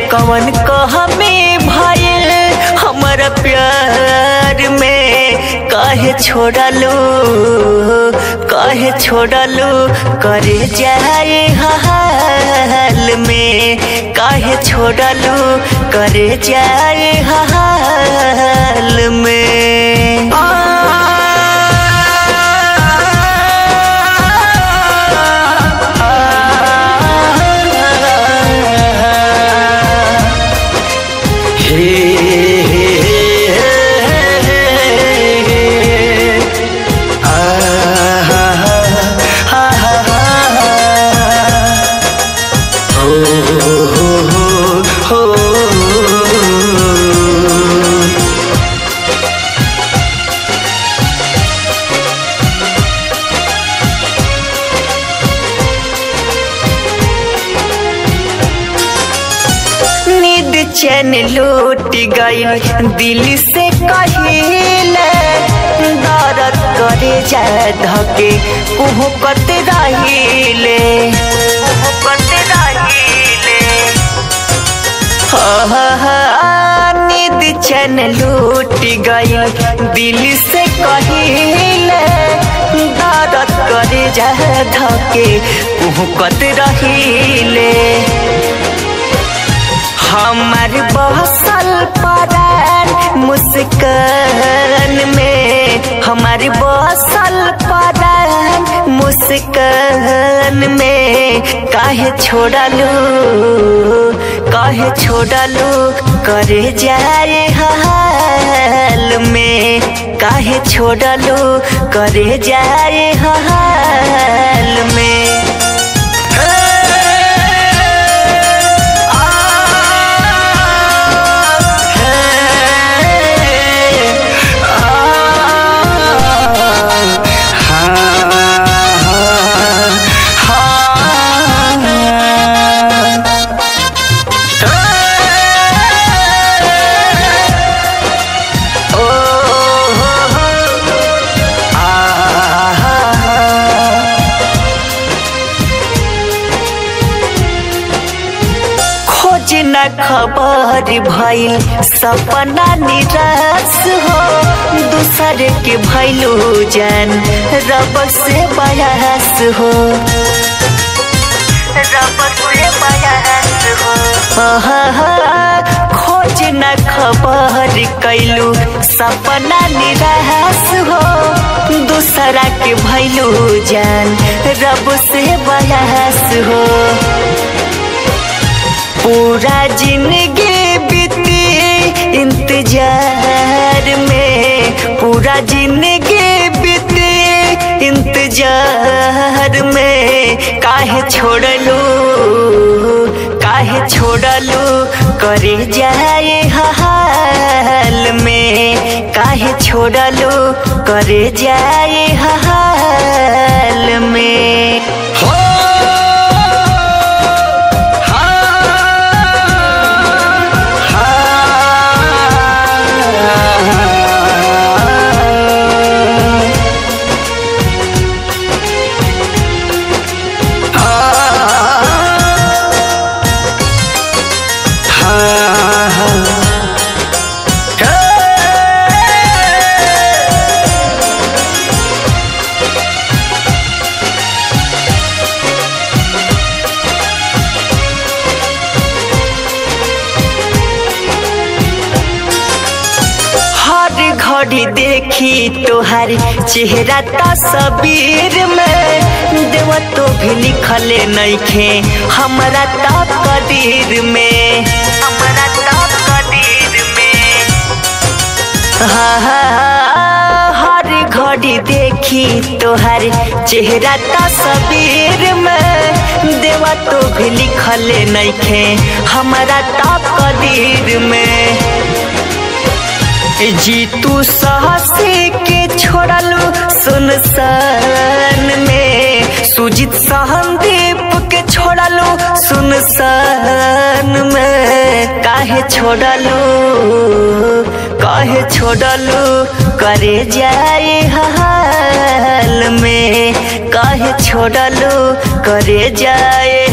कवन कहमे भइल हमारा प्यार में काहे छोड़लू काहे छोड़लू करे जाए हाल में काहे छोड़लू करे जाए हाल में नींद चैन लूट गई दिल से कहिले दर्द करे जाए धके कुहकत रहिले कुहकत रहिले नींद चैन लूट गई दिल से कहिले दर्द करे जाए धके कुहकत रहिले हमार बसल परान मुस्कान में हमार बसल परान मुस्कान में काहे छोड़लू काहे छोड़लू करे जाए हाल में काहे छोड़लू करे जाए हाल में खोज न खबर भइल सपना निराश हो दूसर के भइलू जान रब से बयास हो रब से बयास हो खोज न खबर कैलू सपना निराश हो दूसरा के भइलू जान रब से बयास हो पूरा जिंदगी बीती इंतजार में पूरा जिंदगी बीती इंतजार में काहे छोड़लू काहे छोड़लू करे जाए हाल में काहे छोड़लू करे जाए हाल में हो हर घड़ी देखी तोहर चेहरा तस्वीर में देव तो भी लिखले नइखे हमरा तकदीर में हमरा तकदीर में हाँ, हाँ, हर घड़ी देखी तोहर चेहरा तस्वीर में देवा तो भी लिखले नइखे हमरा तकदीर में जीतू साहसी के छोड़लू सुनसान में सुजीत सहनदीप के छोड़लू सुनसान में काहे छोड़लू काहे छोड़लू करे जाए हाल में काहे छोड़लू करे जाए